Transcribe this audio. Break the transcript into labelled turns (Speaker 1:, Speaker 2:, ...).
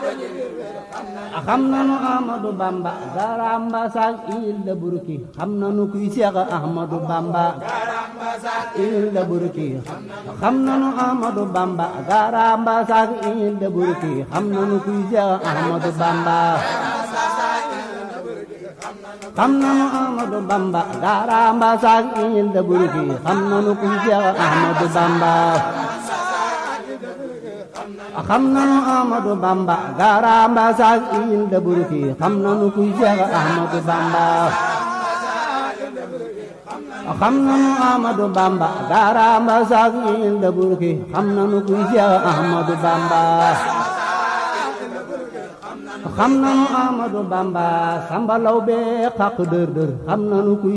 Speaker 1: xam nanu Ahmadu Bamba garamba sak il da burki xam nanu kuy Seex Ahmadu Bamba il da burki xam nanu Ahmadu Bamba garamba sak il da burki xam nanu kuy Seex Ahmadu Bamba xam nanu Ahmadu Bamba garamba sak il da burki xam nanu kuy Seex Ahmadu Bamba xam nanu Ahmadu Bamba garamba sak il da burki xam nanu kuy Seex Ahmadu Bamba xam nanu Ahmadu Bamba garamba sak il da burki xam nanu kuy Seex Ahmadu Bamba xam nanu Ahmadu Bamba samba law be xaq dër dër xam nanu kuy